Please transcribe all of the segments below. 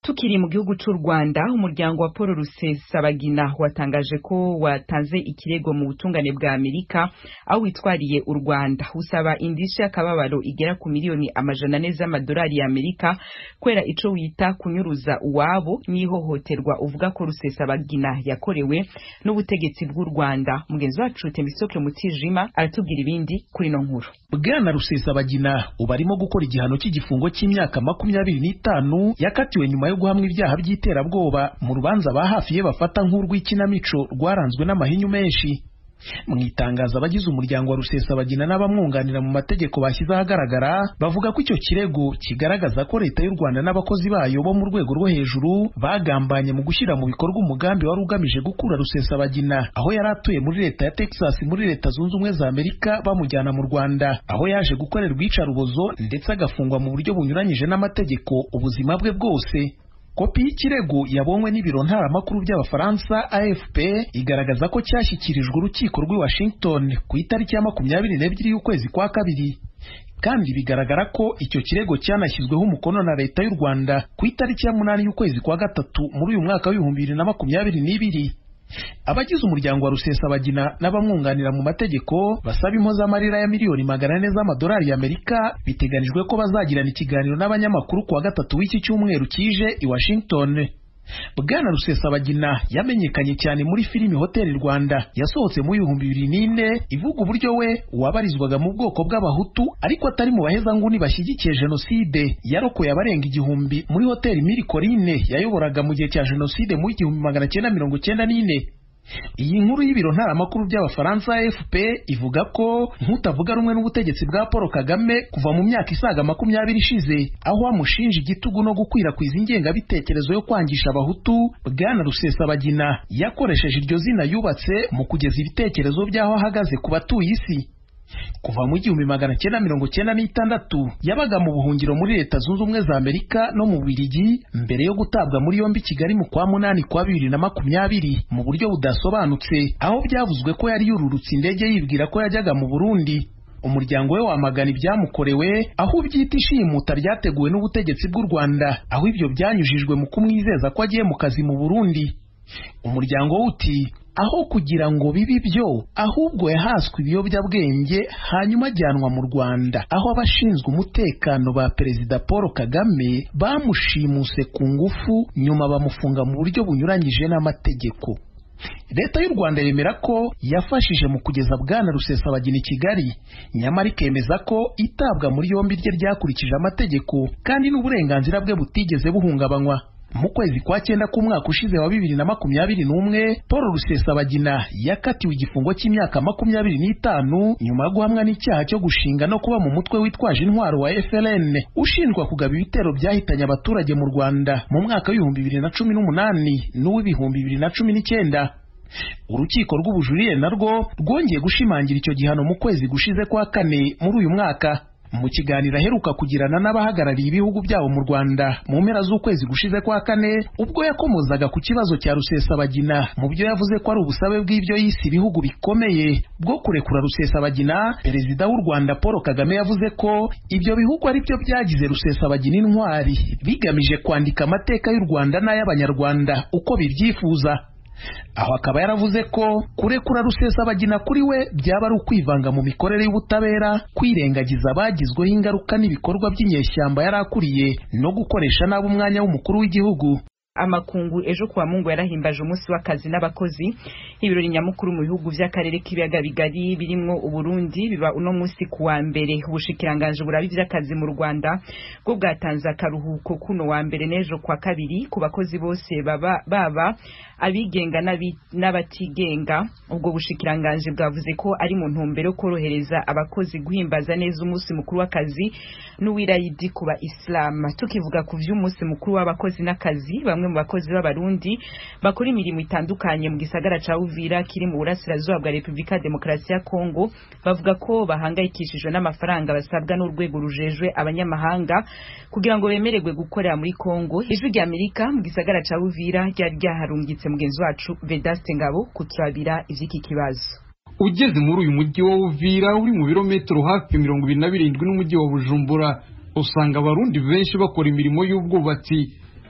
Tukiri mu gihugu c'u Rwanda umuryango wa Paul Rusesabagina watangaje ko watanze ikirego mu butungane bwa Amerika aho witwariye u Rwanda usaba indishyi y'akababaro igera ku miliyoni amajana ane z'amadolari ya Amerika kwera ico wita kunyuruza uwabo n'ihohoterwa uvuga ko Rusesabagina yakorewe n'ubutegetsi bw'u Rwanda mugenzi wacu Temisoke Mutijima aratubwira ibindi kuri no nkuru Bwana Rusesabagina ubu arimo gukora igihano cy'igifungo cy'imyaka makumyabiri n'itanu yakatiwe nyuma yo guhamwa ibyaha by'iterabwoba mu rubanza ba hafi ye bafata nk'urw'ikinamico rwaranzwe n'amahinyu menshi mu itangazo abagize umuryango wa Rusesabagina n'abamwunganira mu mategeko bashyize ahagaragara bavuga ko icyo kirego kigaragaza ko leta y'u Rwanda n'abakozi bayo bo mu rwego rwo hejuru bagambanye mu gushyira mu bikorwa umugambi wari ugamije gukura Rusesabagina aho yari atuye muri leta ya Texas muri leta zunze ubumwe za Amerika bamujyana mu Rwanda aho yaje gukorerwa iyicarubozo ndetse agafungwa mu buryo bunyuranyije n'amategeko ubuzima bwe bwose kopi y'ikirego yabonywe n'ibiro ntaramakuru by'abafaransa AFP igaragaza ko cyashyikirijwe urukiko rw'i Washington ku itariki ya makumyabiri n'ebyiri y'ukwezi kwa kabiri kandi bigaragara ko icyo kirego cyanashyizweho umukono na leta y'u Rwanda ku itariki ya munani y'ukwezi kwa gatatu muri uyu mwaka w'ibihumbi bibiri na makumyabiri n'ibiri abagize umuryango wa Rusesabagina n'abamwunganira mu mategeko basaba impozamarira ya miliyoni magana ane z'amadolari y'Amerika biteganijwe ko bazagirana ikiganiro n'abanyamakuru kuwa gatatu w'iki cyumweru kije i Washington Bwana Rusesabagina yamenyekanye cyane muri filimi Hoteli Rwanda yasohotse mu bihumbi bibiri n'ine ivuga uburyo we wabarizwaga mu bwoko bw'abahutu ariko atari mu bahezanguni bashyigikiye jenoside yarokoye abarenga igihumbi muri hoteli Miri Corine yayoboraga mu gihe cya jenoside mu igihumbi magana cyenda mirongo cyenda n'ine iyi nkuru y'ibiro ntaramakuru by'abafaransa AFP ivuga ko nk'utavuga rumwe n'ubutegetsi bwa Paul Kagame kuva mu myaka isaga makumyabiri ishize aho amushinja igitugu no gukwirakwiza ingengabitekerezo yo kwangisha abahutu Bwana Rusesabagina yakoresheje iryo zina yubatse mu kugeza ibitekerezo by'aho ahagaze ku batuye isi kuva mu gihumbi magana cyenda mirongo cyenda n'itandatu yabaga mu buhungiro muri leta zunze ubumwe za amerika no mu bubiligi mbere yo gutabwa muri yombi kigali mu kwa munani kwa bibiri na makumyabiri mu buryo budasobanutse aho byavuzwe ko yari yururutse indege yibwira ko yajyaga mu burundi umuryango we wamagana ibyamukorewe aho ubyita ishimuta ryateguwe n'ubutegetsi bw'u rwanda aho ibyo byanyujijwe mu kumwizeza ko agiye mu kazi mu burundi umuryango we uti aho kugira ngo bibe ibyo ahubwo yahaswe ibiyobyabwenge hanyuma ajyanwa mu Rwanda aho abashinzwe umutekano ba Perezida Paul Kagame bamushimuse ku ngufu nyuma bamufunga mu buryo bunyuranyije n'amategeko leta y'u rwanda yemera ko yafashije mu kugeza bwana rusesabagina i kigali nyamara ikemeza ko itabwa muri yombi rye ryakurikije amategeko kandi n'uburenganzira bwe butigeze buhungabanywa mu kwezi kwa cyenda k'umwaka ushize wa bibiri na makumyabiri n'umwe paul rusesabagina yakatiwe igifungo cy'imyaka makumyabiri n'itanu nyuma yo guhamwa n'icyaha cyo gushinga no kuba mu mutwe witwaje intwaro wa FLN ushinjwa kugaba ibitero byahitanye abaturage mu rwanda mu mwaka w'ibihumbi bibiri na cumi n'umunani n'uw'ibihumbi bibiri na cumi n'icyenda urukiko rw'ubujurire narwo rwongeye gushimangira icyo gihano mu kwezi gushize kwa kane muri uyu mwaka mu kiganiro aheruka kugirana n'abahagarariye ibihugu byabo mu Rwanda mu mpera z'ukwezi gushize kwa kane ubwo yakomozaga ku kibazo cya Rusesabagina mu byo yavuze ko ari ubusabe bw'ibyo yise ibihugu bikomeye bwo kurekura Rusesabagina perezida w'u Rwanda Paul Kagame yavuze ko ibyo bihugu ari byo byagize Rusesabagina intwari bigamije kwandika amateka y'u Rwanda n'ay'abanyarwanda uko bibyifuza aho akaba yaravuze ko kurekura rusesabagina kuri we byaba ari ukwivanga mu mikorere y'ubutabera kwirengagiza abagizweho ingaruka n'ibikorwa by'inyeshyamba yari akuriye no gukoresha nabi umwanya w'umukuru w'igihugu amakungu ejo kuwa mungu yarahimbaje umunsi w'akazi n'abakozi ibirori nyamukuru mu bihugu by'akarere k'ibiyaga bigari birimwo uburundi biba uno munsi kuwa mbere ubushikiranganje buraba ivy'akazi mu rwanda bwo bwatanze akaruhuko kuno wa mbere n'ejo kwa kabiri ku bakozi bose baba baba abigenga n'abatigenga ubwo bushikiranganje bwavuze ko ari mu ntumbero yo korohereza abakozi guhimbaza neza umunsi mukuru w'akazi n'uwirayidi ku ba islam tukivuga ku vy'umunsi mukuru w'abakozi n'akazi bamwe mu bakozi b'abarundi bakora imirimo itandukanye mu gisagara ca Uvira kiri mu burasirazuba bwa Republika Demokarasi ya Kongo bavuga ko bahangayikishijwe n'amafaranga basabwa n'urwego rujejwe abanyamahanga kugira ngo bemererwe gukorera muri Kongo ijwi rya Amerika mu gisagara ca Uvira ryari ryaharungitse mugenzi wacu Vedaste Ngabo kuturabira ivy'iki kibazo ugeze muri uyu mujyi wa Uvira uri mu birometero hafi mirongo ibiri na birindwi n'umujyi wa Bujumbura usanga abarundi benshi bakora imirimo y'ubwubatsi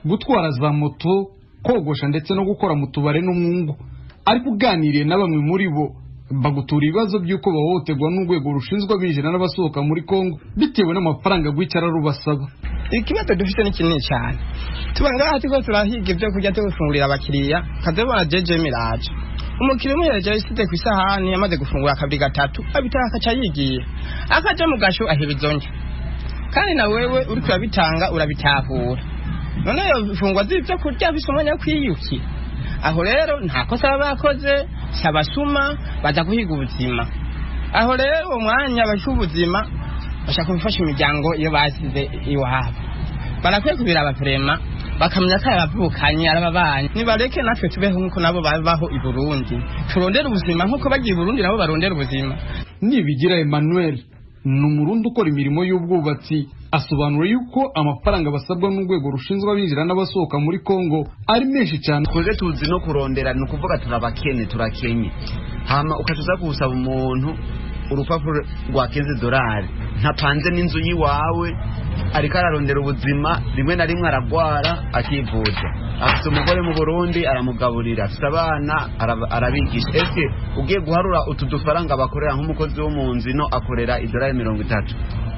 gutwara za moto kogosha ndetse no gukora mu tubare no mu ngo ariko uganiriye na bamwe muri bo bagutura ibibazo by'uko bahohoterwa n'urwego rushinzwe abinjira n'abasohoka muri kongo bitewe n'amafaranga rwicara rubasaba ikibazo dufite ni kinini cyane tuba ngaha turiko turahiga ibyo kurya byo gufungurira abakiriya kadebona jeje miraje umukiriya umuhereje yasize ku isahani yamaze gufungura kabiri gatatu abitaha akaca yigiye akaja mu gasho aheba izo ndya kandi na wewe uriko urabitanga urabitahura none yo fungwa z'ibyo kurya bisa umwanya wo kwiyukira aho rero nta kosa baba bakoze si abasuma baza guhiga ubuzima aho rero uwo mwanya bashyira ubuzima bashaka gufasha imiryango iyo basize iwabo barakwiye kubiraba perema bakamenya ko abavukanye ari ababanyi nibareke natwe tubeho nk'uko nabo babaho i burundi turondere ubuzima nk'uko bagiye i burundi nabo barondera ubuzima nibigira emmanuel ni umurundi ukora imirimo y'ubwubatsi asobanura yuko amafaranga basabwa n'urwego rushinzwe abinjira n'abasohoka muri kongo ari menshi cyane twebwe tuzi no kurondera ni ukuvuga turabakene turakenye hama ukatuza gusaba umuntu urupapuro rwa kenze dorari ntapanze n'inzu y'iwawe ariko ararondera ubuzima rimwe na rimwe aragwara akivuza afite umugore mu burundi aramugaburira afite abana arab- arabigisha ese ugiye guharura utu dufaranga bakorera nk'umukozi wo mu nzu ino akorera idorari mirongo itatu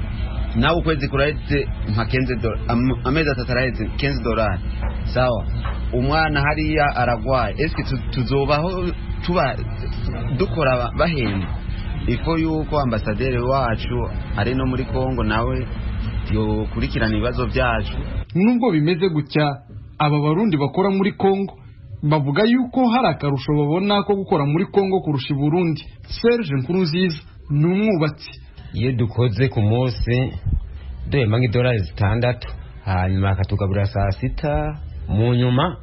nawe ukwezi kuraheze nka kenze do- am- amezi atatu araheze kenze dorari sawa umwana hariya aragwaye ese tu- tuzobaho tuba dukora bahembwa ifo yuko ambasaderi wacu ari no muri kongo nawe yokurikirana ibibazo byacu nubwo bimeze gutya aba barundi bakora muri kongo bavuga yuko hari akarusho babona ko gukora muri kongo kurusha i burundi serge nkurunziza ni umwubatsi iyo dukoze ku munsi duhemba nk'idolari zitandatu hanyuma akatugaburira saa sita mu nyuma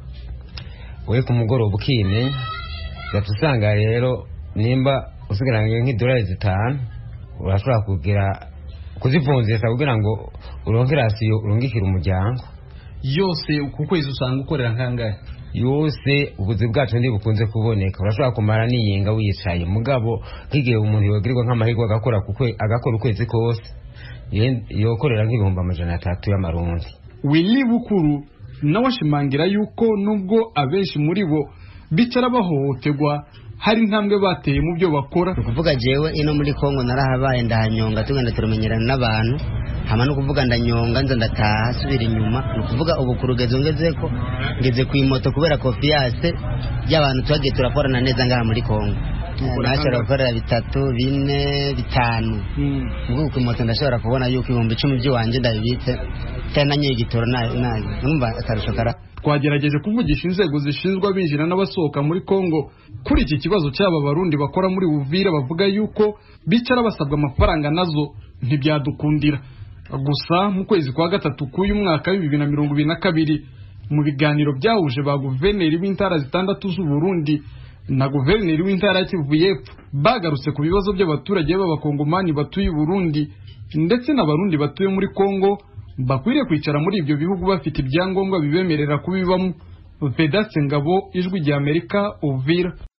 we ku mugoroba ukimenya ugahita usanga rero nimba usigaranye nk'idolari zitanu urashobora kugira kuzivunjisha kugira ngo uronke rasiyo urungikire umuryango yose ku kwezi usanga ukorera nkangahe yose ubuzi bwacu ntibukunze kuboneka urashobora kumara niyinga wicaye mugabo nk'igihe umuntu yogirirwa nk'amahirwe agakora ku kwe- agakora ukwezi kose yen- yokorera nk'ibihumbi amajana atatu y'amarundi willy bukuru nawe ashimangira yuko nubwo abenshi muri bo bicara bahohoterwa hari intambwe bateye mu byo bakora ni ukuvuga jewe ino muri kongo narahabaye ndahanyonga tugenda turamenyerana n'abantu hama no kuvuga ndanyonga nza ndataha asubira inyuma ni ukuvuga ubu ku rugezo ngezeko ngeze ku imoto kubera kofiyase y'abantu twagiye turakorana neza ngaha muri kongo nashobora gukorera bitatu bine bitanu ubwo ku imoto ndashobora kubona yuko ibihumbi icumi by'iwanjye ndabibitse cyane nanyoye igitoro nayo nayo numva akarusho kara twagerageje kuvugisha inzego zishinzwe abinjira n'abasohoka muri kongo kuri iki kibazo cy'aba barundi bakora muri buvira bavuga yuko bicara basabwa amafaranga nazo ntibyadukundira gusa mu kwezi kwa gatatu k'uyu mwaka w'ibibiri na mirongo ibiri na kabiri mu biganiro byahuje ba guverineri b'intara zitandatu z'uburundi na guverineri w'intara ya kivu y'epfo bagarutse ku bibazo by'abaturage b'abakongomani batuye i burundi ndetse n'abarundi batuye muri kongo bakwiriye kwicara muri ibyo bihugu bafite ibyangombwa bibemerera kubibamo vedaste ngabo ijwi ry'amerika uvira